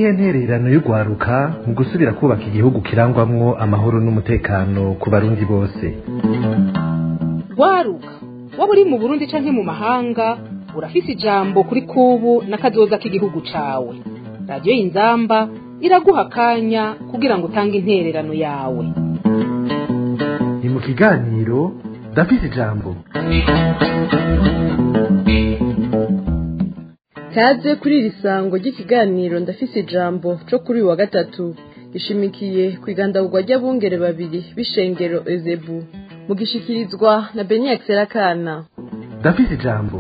niyihe ntererano y'urwaruka mu gusubira kubaka igihugu kirangwamwo amahoro n'umutekano ku barundi bose rwaruka waba uri mu burundi canke mu mahanga urafise ijambo kuri kubu n'akazoza k'igihugu cawe radiyo y'inzamba iraguha akanya kugira ngo utange intererano yawe ni mu kiganiro ndafise ijambo kaze kuri iri sango ry'ikiganiro ndafise ijambo co kuri uyu wa gatatu gishimikiye ku igandagurwa ry'abungere babiri b'ishengero ezebu mugishikirizwa na beniya Serakana ndafise ijambo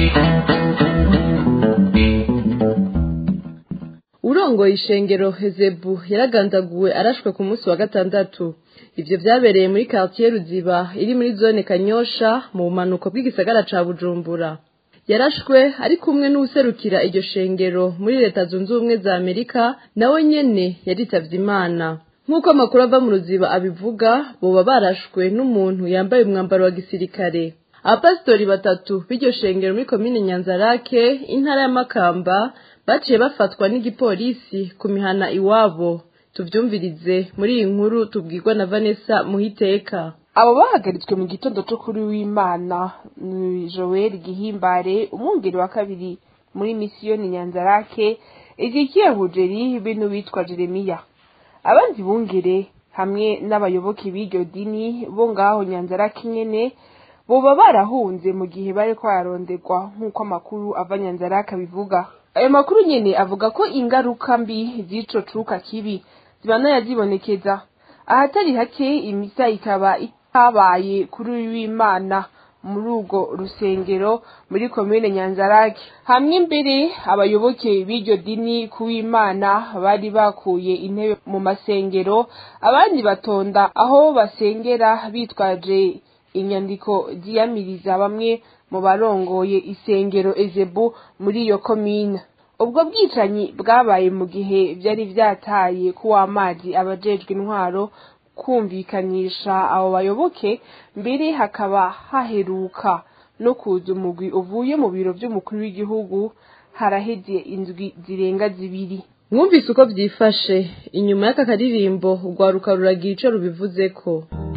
urongoye ishengero hezebu yaragandaguwe arashwe ku munsi wa gatandatu ivyo vyabereye muri quartier ruziba iri muri zone kanyosha mu bumanuko bw'igisagara ca bujumbura yarashwe ari kumwe n'uwuserukira iryo shengero muri leta zunze ubumwe za amerika nawe nyene yaritavye imana nk'uko amakuru ava mu ruziba abivuga boba barashwe n'umuntu yambaye umwambaro wa gisirikare abapasitori batatu b'iryo shengero muri komine nyanzarake intara ya makamba baciye bafatwa n'igipolisi ku mihana iwabo tuvyumvirize muri iyi nkuru tubwirwa na vanessa muhiteka abo bahagaritswe mu gitondo cyo kuri w'imana ni joel gihimbare umwungeri wa kabiri muri misiyoni nyanzarake ezekiya hujeri bino witwa jeremiya abandi bungere hamwe n'abayoboke b'iryo dini bo ngaho nyanzarake nyene boba barahunze mu gihe bari kwaronderwa nk'uko amakuru ava nyanzarake abivuga ayo makuru nyene avuga ko ingaruka mbi z'ico cuka kibi zibandanya zibonekeza ahatari hake imisa ikaba itabaye kuri uyu w'imana muri urwo rusengero muri komine nyanzarake hamwe mbere abayoboke b'iryo dini ku w'imana bari bakuye intebe mu masengero abandi batonda aho basengera bitwaje inyandiko ziyamiriza bamwe mu barongoye isengero ezebu muri iyo komine ubwo bwicanyi bwabaye mu gihe byari byataye kuw'amazi abajejwe intwaro kumvikanisha abo bayoboke mbere hakaba haheruka no kuza umugwi uvuye mu biro by'umukuru w'igihugu haraheze indwi zirenga zibiri mwumvise uko vyifashe inyuma y'aka karirimbo urwaruka ruragira ico rubivuzeko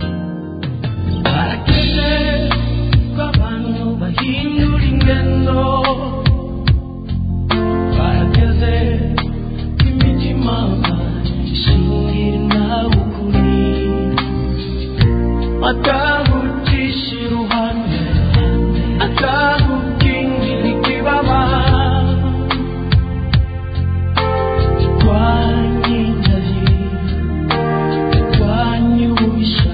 barakeze ko abantu bahindura ingendo barakeze ko imitima ishingira nawe ukuri atagucisha iruhande atagukingira ikibaba twanyinjaye twanyubisha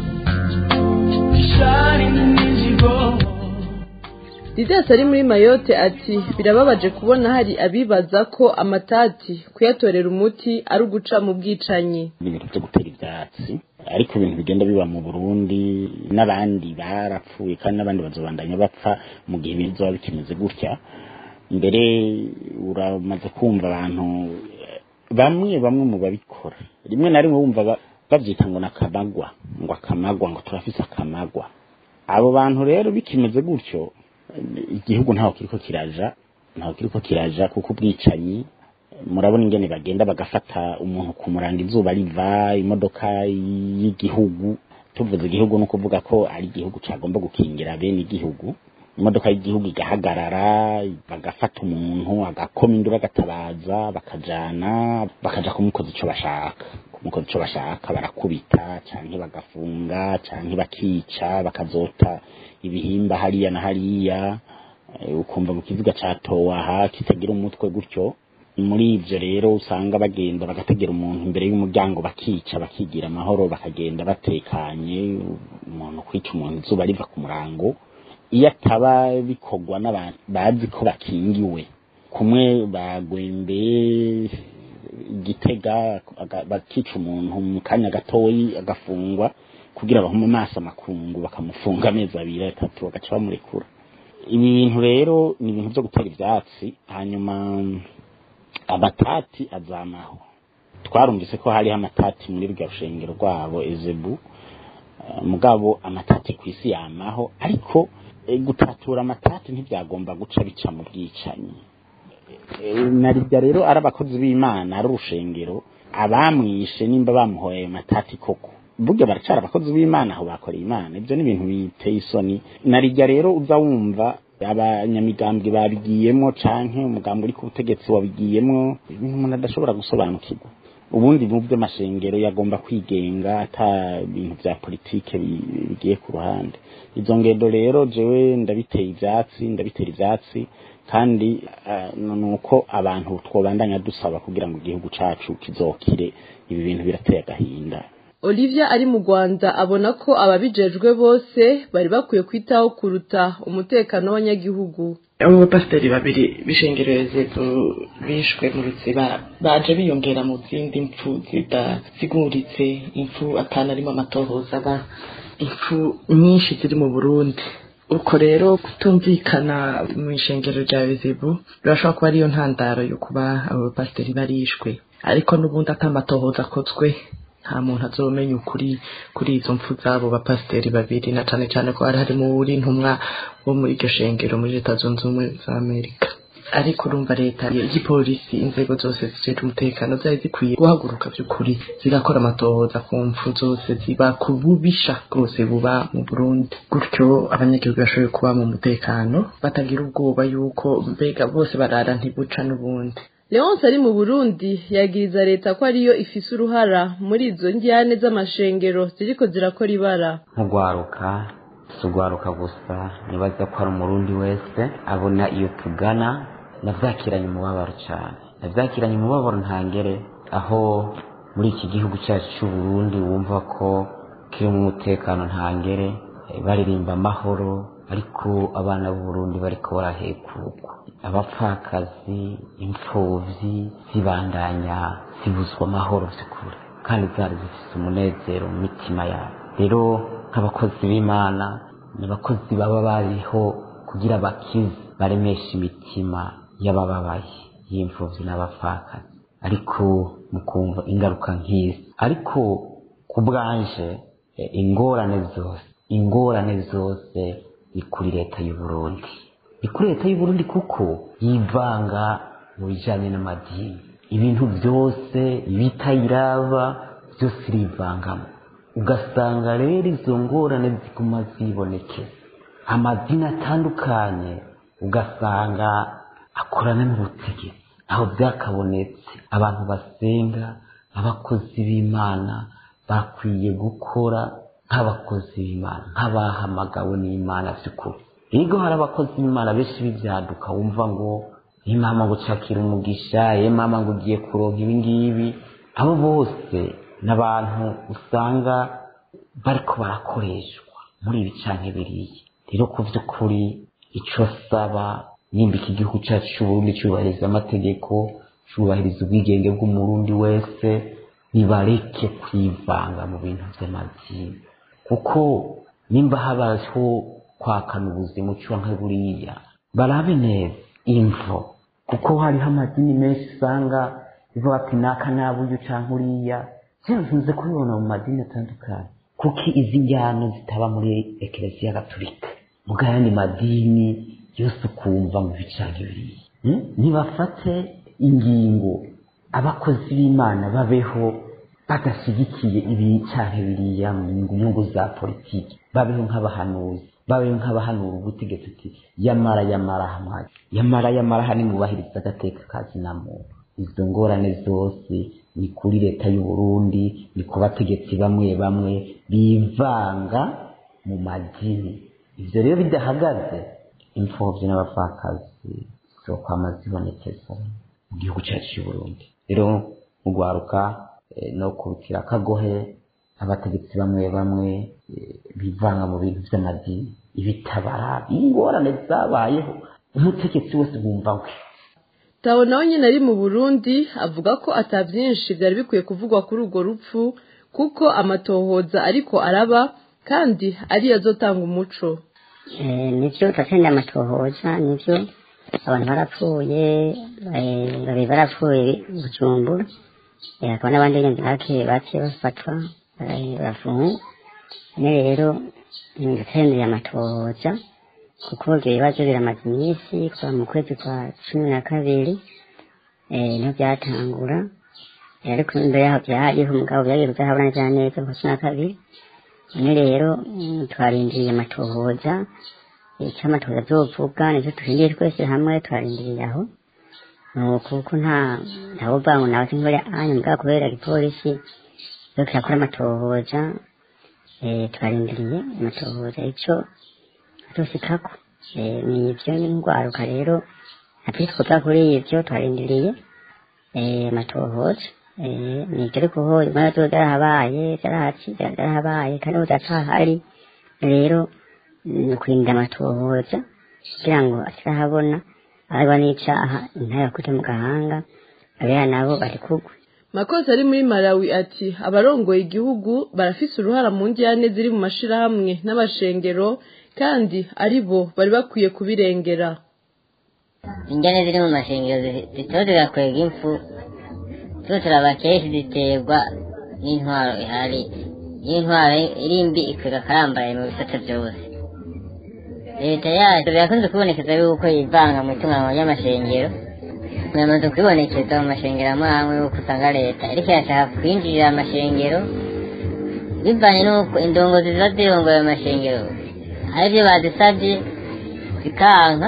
ishari n'inzigo didasi ari muri mayote ati birababaje kubona hari abibaza ko amatati kuyatorera umuti ari uguca mu bwicanyi ni ibintu byo gutera ibyatsi ariko ibintu bigenda biba mu burundi n'abandi barapfuye kandi n'abandi bazobandanya bapfa mu gihe bizoba bikimeze gutya mbere uramaze kumva abantu eh, bamwe bamwe mu babikora rimwe na rimwe wumva ba- bavyita ngo nakamagwa ngo akamagwa ngo turafise akamagwa abo bantu rero bikimeze gutyo eh, igihugu ntaho kiriko kiraja ntaho kiriko kiraja kuko ubwicanyi murabona ingene bagenda bagafata umuntu kumuranga izuba riva imodoka y'igihugu tuvuze igihugu ni ukuvuga ko ari igihugu cagomba gukingira bene igihugu imodoka y'igihugu igahagarara bagafata umuntu agakoma induru agatabaza bakajana bakaja kumukoza ico bashaka kumukoza ico bashaka barakubita canke bagafunga canke bakica bakazota ibihimba hariya na hariya eh, ukumva mu kiziga catowe aha kitagira umutwe gutyo muri ivyo rero usanga bagenda bagategera umuntu imbere y'umuryango bakica bakigira amahoro bakagenda batekanye umuntu kwica umuntu izuba riva ku murango iyo ataba bikorwa n'abantu bazi ko bakingiwe kumwe bagwembeye igitega aga- bakica umuntu mu kanya gatoyi agafungwa kugira bahume amaso amakungu bakamufunga amezi abiri atatu bagaca bamurekura ibi bintu rero ni ibintu byo gutera ivyatsi hanyuma amatati azamaho twarumvise ko hariho amatati muri rwa rushengero rwabo ezebu Eh, mugabo amatati ku isi yamaho ariko eh, gutatura amatati ntibyagomba guca bica mu bwicanyi narirya rero ari abakozi b'imana ari urushengero abamwishe nimba bamuhoye ayo matati koko burya baracara abakozi b'imana aho bakoreye imana ibyo ni ibintu biteye isoni narirya rero uza wumva abanyamigambwe babigiyemo canke umugambi uri ku butegetsi wabigiyemo ibintu umuntu adashobora gusobanukirwa ubundi mu by'amashengero yagomba kwigenga ata bintu bya politike bi- bigiye ku ruhande izo ngendo rero jewe ndabiteye ivyatsi ndabitera ivyatsi kandi uh, ni uko abantu twobandanya dusaba kugira ngo igihugu cacu kizokire ibi bintu birateye agahinda Olivia ari mu Rwanda abona ko ababijejwe bose bari bakwiye kwitaho kuruta umutekano w'abanyagihugu abo bapasiteri babiri b'ishengereze bishwe mu ruziba baje biyongera mu zindi mpfu zidasiguritse impfu atanarimo amatohoza aba impfu nyinshi ziri mu burundi uko rero kutumvikana mu ishengero rya bizibu birashobora kuba ariyo ntandaro yo kuba abo bapasiteri barishwe ariko n'ubundi atamatohoza akozwe nta muntu azomenya ukuri kuri izo mpfu z'abo bapasiteri babiri na cane cane ko hari harimo uri intumwa wo muri iryo shengero muri leta zunze ubumwe za amerika ariko urumva leta y'igipolisi inzego zose zijejwe umutekano zari zikwiye guhaguruka by'ukuri zigakora amatohoza ku mpfu zose ziba ku bubisha bwose buba mu burundi gutyo abanyagihugu bashoboye kuba mu mutekano batagira ubwoba yuko mbega bose barara ntibuca n'ubundi Leonce ari mu Burundi yagiriza leta ko ariyo ifise uruhara muri izo njyane z'amashengero ziriko zirakora ibara nk'ugwaruka si ugwaruka gusa nibaza ko hari umurundi wese abona iyo tugana navyakiranye umubabaro cane navyakiranye umubabaro ntangere aho muri iki gihugu cyacu c'uburundi wumva ko kirimo umutekano ntangere eh, baririmba amahoro ariko abana b'uburundi bariko barahekurwa abapfakazi imfuvyi zibandanya zibuzwa amahoro vy'ukuri kandi zari zifise umunezero mu mitima yabo rero nk'abakozi b'imana ni abakozi baba bariho kugira bakize baremeshe imitima y'abababaye y'imfuvyi n'abapfakazi ariko mukumva ingaruka nk'izi ariko ku bwanje eh, ingorane zose ingorane zose ni kuri leta y'u Burundi ni kuri leta y'u Burundi kuko yivanga mu bijanye n'amadini ibintu byose bitayiraba byose irivangamo ugasanga rero izo ngorane ziguma zibonekeza amadini atandukanye ugasanga akorana n'ubutegetsi aho byakabonetse abantu basenga abakozi b'imana bakwiye gukora nk'abakozi b'imana nk'abahamagawe n'imana by'ukuri rero hari abakozi b'imana benshi b'ibyaduka wumva ngo imama ngo ucakira umugisha mama ngo ugiye kuronka ibi ngibi abo bose ni abantu usanga bariko barakoreshwa muri ibi canke biriya rero ku by'ukuri ico saba nimba iki gihugu cyacu c'uburundi cyubahiriza amategeko cyubahiriza ubwigenge bw'umurundi wese nibareke kwivanga mu bintu by'amadini kuko nimba habaho kwakana ubuzima ucwa nka buriya barabe neza imvo kuko hariho amadini menshi usanga bivuga ati naka nabuyu canke uriya nkunze kubibona mu madini atandukanye kuko izi njyano zitaba muri ekereziya gatolika muga ayandi madini yose ukumva ngo ibicanke biriya Hmm? nibafate ingingo abakozi b'imana babeho badashyigikiye ibicanke biriya mu nyungu za politiki babeho nk'abahanuzi babeho nk'abahanura ubutegetsi ati yamara yamara hamwe yamara yamara hani mubahiriza agateka ka kinamuntu izo ngorane zose ni kuri leta y'u Burundi ni ku bategetsi bamwe bamwe bivanga mu madini ivyo rero bidahagaze imfuvyi n'abapfakazi zokwama zibonekeza mu gihugu cyacu cy'u Burundi rero mu gwaruka eh, no kubitira akagohe abategetsi bamwe bamwe eh, bivanga mu bintu vy'amadini ibitabara ingorane zabayeho umutegetsi wese bumva we Tawo nawe nyine ari mu Burundi avuga ko ata byinshi byari bikwiye kuvugwa kuri urwo rupfu kuko amatohoza ariko araba kandi ariyo azotanga umuco Eh, nivyo tatenda amatohoza nivyo abantu barapfuye eh, babiri barapfuye bujumbura Eh, hakaba n'abandi nyine bake bake bafatwa eh, bafungwa ne rero tatendeye amatohoza kuko ibyo bibazo biramaze iminsi kuva mu kwezi kwa cumi na kabiri eh, niho byatangura Eh, ariko imbere yaho byahariho umugabo byagiye kuzahabona neza neza ku cumi na kabiri none rero mm, twarindiriye amatohoza icyo amatohoza azovuga nicyo turindiye twese hamwe twarindiriye aho nuko kuko nta ntawuvuga ngo nawe sinkore anyu mugabo kubera igipolisi yo kirakora amatohoza eh, twarindiriye amatohoza icyo atusikako eh, ni ibyo n'indwaruka rero natwe twoga kuri ibyo twarindiriye eh, amatohoza eh, ni ibyo ariko ho ibibazo byarahabaye byarahaci byarahabaye kandi ubu byacahari rero ni ukurinda amatohoza kugira ngo atarahabona araba n'icaha ntayakute mu gahanga abera nabo bari kugwa makosa ari muri malawi ati abarongoye igihugu barafise uruhara mu njyane ziri mu mashirahamwe n'amashengero kandi ari bo bari bakwiye kubirengera injyane ziri mu mashengero zitaba zigakwega impfu zo turaba kenshi ziterwa n'intwaro ihari iyo intwaro iri mbi ikwega akarambaye mu bisate byose leta yacu birakunze kubonekeza yuko yivanga mu itunganywa ry'amashengero biramaze kwibonekeza mu mashengero amwe amwe yuko usanga leta ariko irashaka kwinjirira amashengero bivanye n'uko indongozi ziba zirongoye ayo mashengero hari ibyo bazisabye zikanka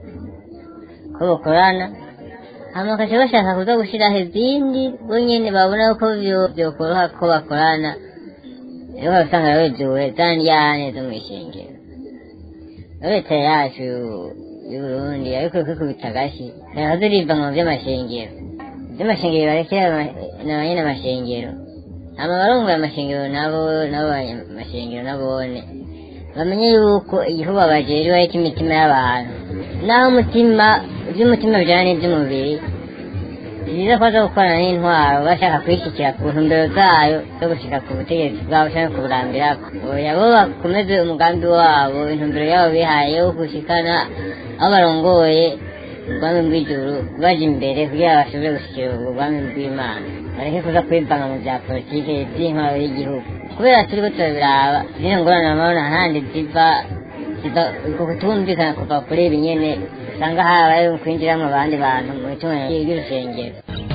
ko bakorana hama bakaca bashaka kuza gushiraho izindi bo nyene babona ko vyo- vyokoroha ko bakorana rero ukabisanga wejuwe za ndyane zo mw'ishengero leta yacu y'uburundi ariko kwikubita agashi naho ziriva mu vy'amashengero ivy'amashengero barekera ama- na banyene amashengero hama barongoye amashengero nabo nabo amashengero nabone bamenye yuko igihugu bajejwe ariko imitima y'abantu naho umutima iby'umutima bijyana n'iby'umubiri ni byiza ko baza gukorana n'intwaro bashaka kwishyikira ku ntumbero zayo zo gushyika ku butegetsi bwabo cyangwa kuburambirako oya bo bakomeze umugambi wabo intumbero yabo bihaye yo gushikana aho barongoye ubwami bw'ijuru baje imbere kugira ngo bashobore gushyikira ubwo bwami bw'imana bareke kuza kwivanga mu bya politike by'intwaro y'igihugu kubera turi ko turabiraba zino ngorane amabona ahandi ziva ziva uko kutumvikana kuva kuri ibi nyene usanga habaye kwinjiramo abandi bantu mu itunganya ry'urusengero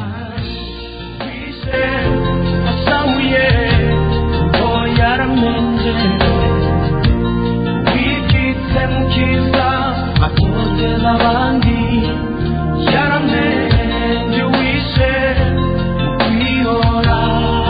asahuye ngo yaramenje wikitse mu kiza atoteza abandi yaramenje wishe kwihora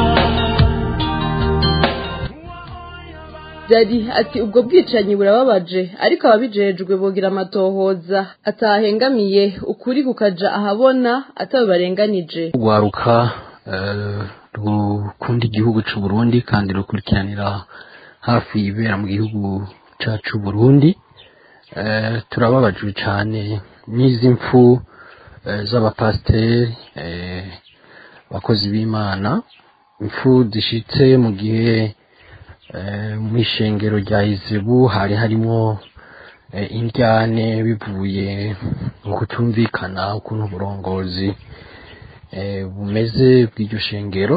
Jadi ati ubwo bwicanyi burababaje ariko ababijejwe bogira amatohoza atahengamiye ukuri kukaja ahabona atabibarenganije rwaruka eh, rukunda igihugu cy'u Burundi kandi rukurikiranira hafi ibera mu gihugu cyacu Burundi Eh, turababajwe cyane n'izi mfu eh, z'abapasiteri eh, abakozi b'imana impfu zishitse mu gihe eh, mu ishengero rya izebu hari harimo eh, indyane bivuye mu kutumvikana ukuntu uburongozi eh, bumeze bw'iryo shengero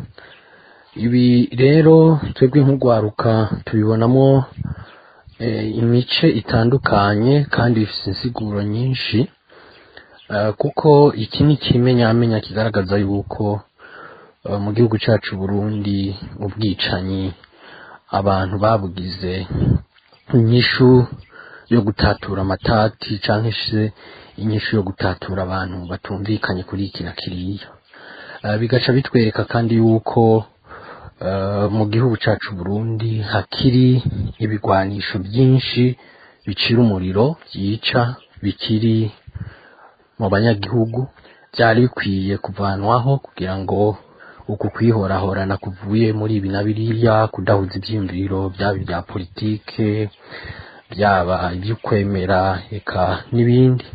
ibi rero twebwe nk'urwaruka tubibonamo eh, imice itandukanye kandi bifite insiguro nyinshi eh, kuko iki ni ikimenyamenya kigaragaza yuko eh, mu gihugu cyacu Burundi ubwicanyi abantu babugize inyishu yo gutatura amatati cyangwa se inyishu yo gutatura abantu batumvikanye kuri iki na kiriya Eh, bigaca bitwereka kandi yuko eh, mu gihugu cyacu Burundi hakiri ibigwanisho byinshi bicira umuriro byica bikiri mu banyagihugu byari bikwiye kuvanwaho kugira ngo uku kwihorahorana kuvuye muri ibi na biriya kudahuza ibyiyumviro byaba ibya politike byaba iby'ukwemera eka n'ibindi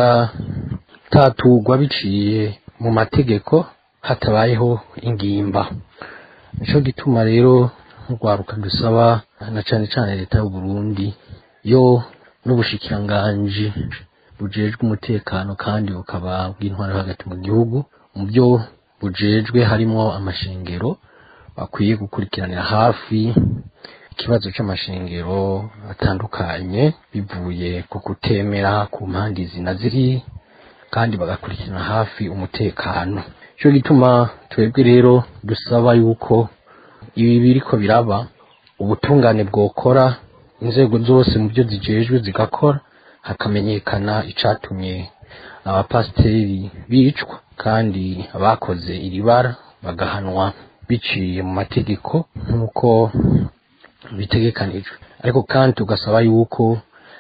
bigatatugwa biciye mu mategeko hatabayeho ingimba nico gituma rero nk'urwaruka dusaba na cane cane leta y'u Burundi yo n'ubushikiranganji bujejwe umutekano kandi bukaba bw'intwaro hagati mu gihugu mu byo bujejwe harimo amashengero bakwiye gukurikiranira hafi ikibazo c'amashengero atandukanye bivuye ku kutemera ku mpande izi na ziri kandi bagakurikirana hafi umutekano cyo gituma twebwe rero dusaba yuko ibi biriko biraba ubutungane bwokora inzego zose mu byo zijejwe zigakora hakamenyekana icatumye abapasiteri bicwa kandi abakoze iri bara bagahanwa biciye mu mategeko nk'uko bitegekanijwe ariko kandi tugasaba yuko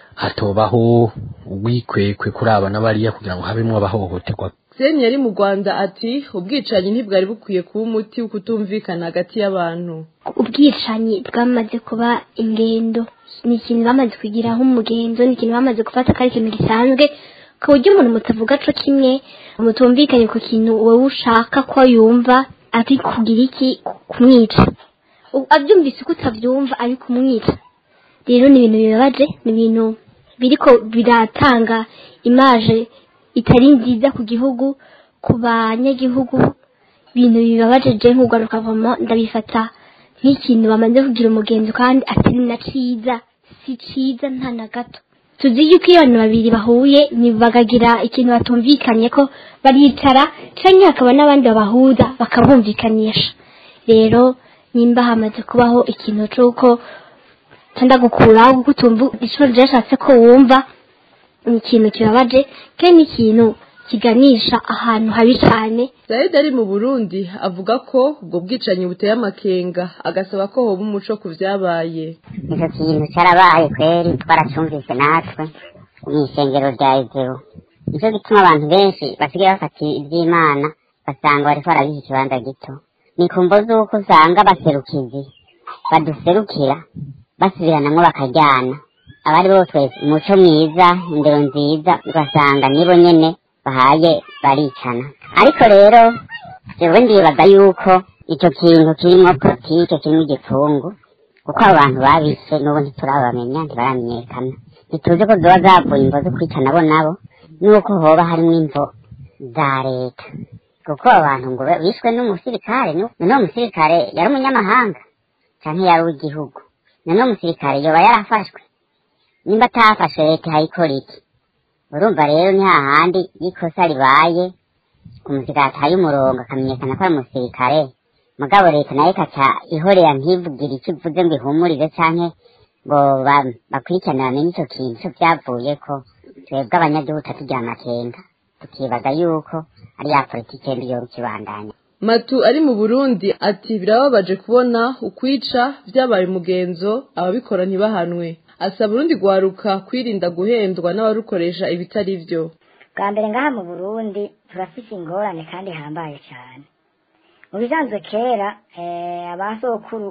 hatobaho ubwikwekwe kuri aba n'abariya kugira ngo habemwo abahohoterwa Seni yari mu Rwanda ati ubwicanyi ntibwari bukwiye kuba umuti wo kutumvikana hagati y'abantu ubwicanyi bwamaze kuba ingendo ni ikintu bamaze kugiraho umugenzo ni ikintu bamaze gufata ko ari ikintu gisanzwe ku buryo umuntu mutavuga co kimwe mutumvikanye ku kintu wowe ushaka ko yumva ari kugira iki kumwica U- abyumvise uko utabyumva ari kumwica rero ni ibintu bibabaje ni ibintu biriko biratanga imaje itari nziza ku gihugu ku banyagihugu ibintu bibabaje je nk'urwa rukavamo ndabifata nk'ikintu bamaze kugira umugenzi kandi atari na ciza si ciza nta na gato tuzi yuko iyo abantu babiri bahuye ni bakagira ikintu batumvikanye ko baricara canke hakaba n'abandi babahuza bakabumvikanisha rero nimba hamaze kubaho ikintu c'uko tanda gukuraho kuko utumva ico ryashatse ko wumva ni ikintu kibabaje kandi ni ikintu kiganisha ahantu habi cane Said ari mu Burundi avuga ko ubwo bwicanyi buteye amakenga agasaba ko hoba umuco ku vyabaye icyo kintu cyarabaye kweri twaracumvise natwe mu isengero rya izero nicyo gituma abantu benshi basigaye bafata iby'imana basanga bariko barabiha ikibanza gito ni ku mvo z'uko usanga abaserukizi baduserukira basubiranamwo bakajyana abari bose umuco mwiza indero nziza ugasanga nibo nyene bahaye baricana ariko rero jewe ndibaza yuko ico kintu kirimwo politike kirimwo igipfungu kuko abo bantu babishe n'ubu ntiturabamenya ntibaramenyekana ntituzi ko zoba zavuye imvo zo kwicana bo nabo n'uko hoba harimwo imvo za leta kuko abo bantu ngo bishwe n'umusirikare nu- none uwo musirikare yari umunyamahanga canke yari uw'igihugu none uwo musirikare yoba yarafashwe nimba atafashe leta ihayikora iki urumva rero ni hahandi iyo ikosa ribaye umusirikare ataye umurongo akamenyekana ko ari umusirikare mugabo leta nayo ikaca ihorera ntivugire icyo ivuze ngo ihumurize canke ngo ba- bakurikirane bamenye ico kintu ico vyavuyeko twebwe abanyagihugu tugira amakenga tukibaza yuko ari ya politike mbi yoba ikibandanya Matu ari mu Burundi ati birababaje kubona ukwica vyabaye umugenzo ababikora ntibahanwe asaba Burundi gwaruka kwirinda guhendwa n'abarukoresha ibitari vyo bwa mbere ngaha mu burundi turafise ingorane kandi ihambaye cyane mu bisanzwe kera eh, abasokuru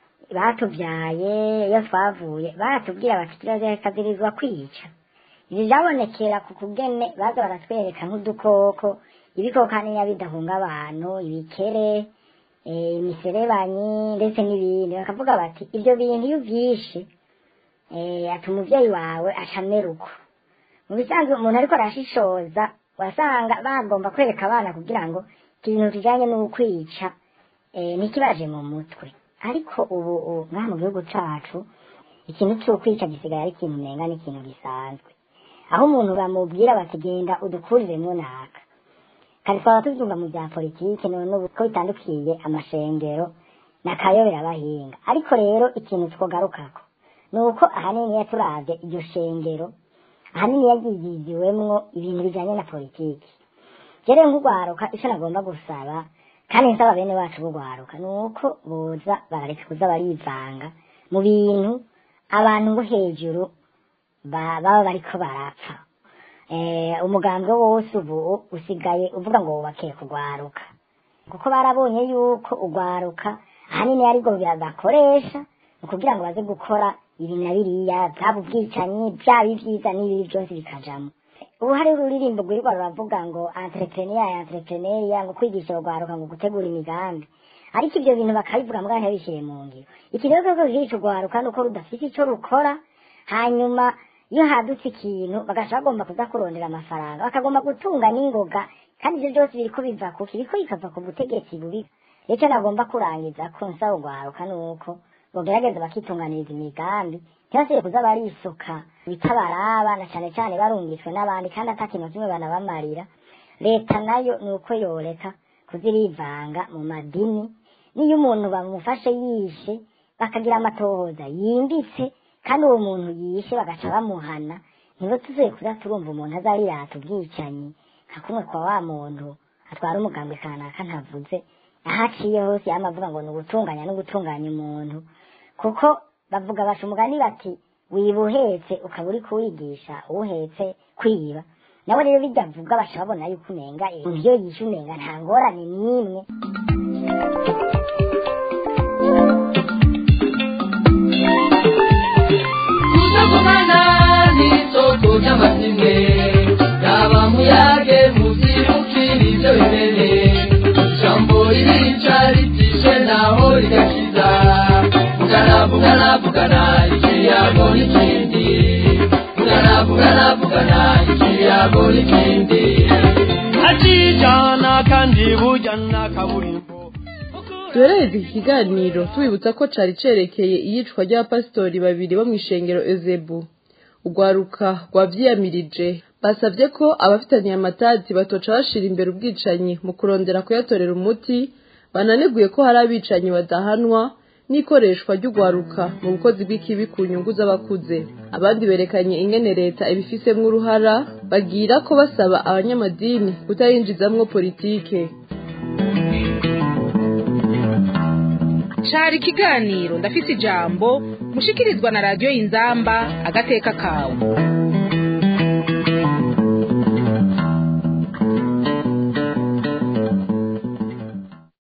batuvyaye iyo twavuye baratubwira bati kirazirikazirizwa kwica ibi vyabonekera ku kugene baza baratwereka nk'udukoko ibikoko haniya bidahunga abantu ibikere eh, imiserebanyi ndetse n'ibindi bakavuga bati ivyo bintu iyo uvyishe eh, ati umuvyeyi wawe acamera uko mu bisanzwe umuntu ariko arashishoza wasanga bagomba kwereka abana kugira ngo ikintu kijanye n'ukwica eh, ntikibaje mu mutwe ariko ubu ubu ngaha mu gihugu cacu ikintu c'ukwica gisigaye ari ikintu umenga n'ikintu gisanzwe aho umuntu bamubwira bati genda udukuriremwo naka kare twaba tuvyumva mu vya politike none ubu ko bitandukiye amashengero nakayobera abahinga ariko rero ikintu twogarukako ni uko ahanini yaturavye iryo shengero ahanini yagiziziwemwo ibintu bijanye na politiki rero nk'urwaruka ico nagomba gusaba kandi nsaba bene wacu b'urwaruka ni uko boza barareka kuza barivanga mu bintu abantu bo hejuru ba- baba bariko barapfa eh, umugambwe wose ubu usigaye uvuga ngo wubakiye kugwaruka kuko barabonye yuko ugwaruka ahanini aribwo bagakoresha ni kugira ngo baze gukora ibi na biriya byaba ubwicanyi byaba ibyiza n'ibibi byose bikajamo ubu hari ururirimbo rwirirwa ruravuga ngo entrepreneur entrepreneur ngo kwigisha urwaruka ngo gutegura imigambi ariko ibyo bintu bakabivuga mbwa ntibishyire mu ngiro iki rero koko kica urwaruka ni uko rudafite icyo rukora hanyuma iyo hadutse ikintu bagaca bagomba kuza kurondera amafaranga bakagomba gutunga n'ingoga kandi ibyo byose biriko biva kuki biriko bikava ku butegetsi bubi icyo nagomba kurangiza ko nsaba urwaruka ni uko bogerageza bakitunganiriza imigambi ntibasibe kuza barisuka bitabaraba na cane cane barungitswe n'abandi kandi ata kintu kimwe banabamarira leta nayo ni uko yoreka kuzirivanga mu madini niyo umuntu bamufashe yishe bakagira amatohoza yimbitse kandi uwo muntu yishe bagaca bamuhana nibo tuzuye kuza turumva umuntu azarirata ubwicanyi nka kumwe kwa wa muntu atwara umugambi kanaka ntavuze aho aciye hose yama avuga ngo ni ugutunganya no gutunganya umuntu kuko bavuga baca umugani bati wiba uhetse ukaba uri kuwigisha uwuhetse kwiba nabo rero bijya avuga baca babona yuko umenga umuntu iyo yishe umenga nta ngorane n'imwe kuzagumana n'isoko ry'amazimwe yaba muyage muzibukira ibyo bimene ijambo ririca ritishe naho rigakiza vugana vugana vugana ikiyago n'ikindi vugana vugana vugana ikiyago n'ikindi akijana kandi bujyana kaburimbo duherereze iki kiganiro tubibutsa ko cari cerekeye iyicwa ry'abapasitori babiri bo mw'ishengero ezebu urwaruka rwavyiyamirije basavye ko abafitaniye amatati batoca bashira imbere ubwicanyi mu kurondera kuyatorera umuti bananiguye ko hari abicanyi badahanwa n'ikoreshwa ry'urwaruka mu bukozi bw'ikibi ku nyungu z'abakuze abandi berekanye ingene leta ibifisemwo uruhara bagira ko basaba abanyamadini kutayinjizamwo politike cari ikiganiro ndafise ijambo mushikirizwa na radiyo inzamba agateka kawe